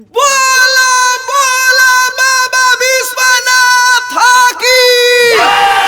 बोला बोला बाबा विश्वनाथ की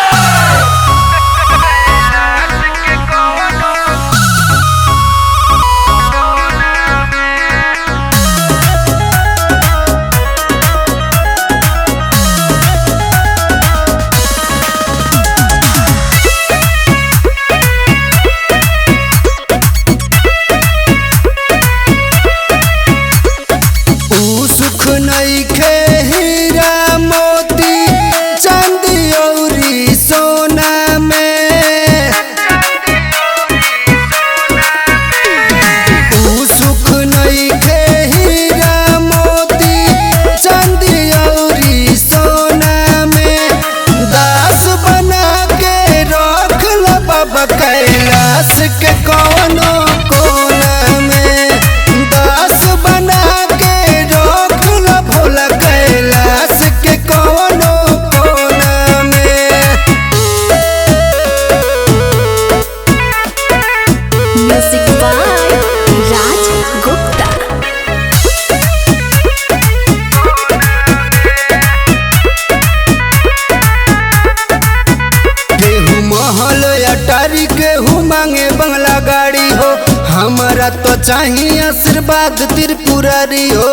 ऊ सुख नइखे हीरा मोती चांदी अउरी सोना में ऊ सुख नइखे हीरा मोती चांदी अउरी सोना में दास बना के रख ल बाबा कैलाश के कौनो कोना में दास बना के रख ल भोला कैलाश के कौनो कोना में Music by Raj Gupta. केहू महल अटारी केहू मांगे बंगला गाड़ी हो हमारा तो चाहिए आशीर्वाद त्रिपुरारी हो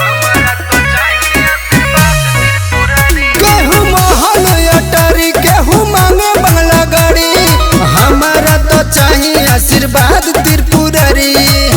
केहू महल अटारी केहू मांगे बंगला गाड़ी हमारा तो चाहिए आशीर्वाद त्रिपुरारी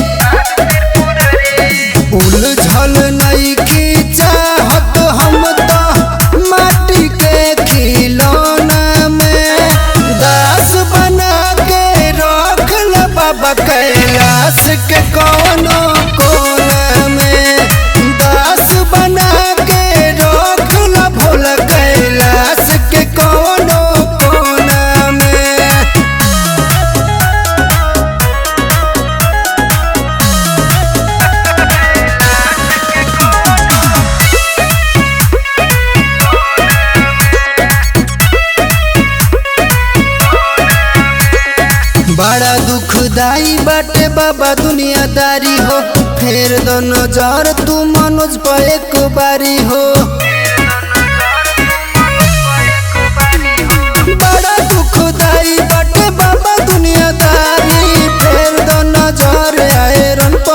उलझल नइखी चाहत हम तो माटी के खिलौना में दास बना के रख ल बाबा कैलाश के कौनो कोना में दास बना के रख ल भोला कैलाश के कौनो कोना में बड़ा दुखदाई बाटे बाबा दुनियादारी हो फेर दो नजर तू मनोज पर एक बारी हो बड़ा दुखदाई बाटे बाबा दुनियादारी फेर दो नजर आयरन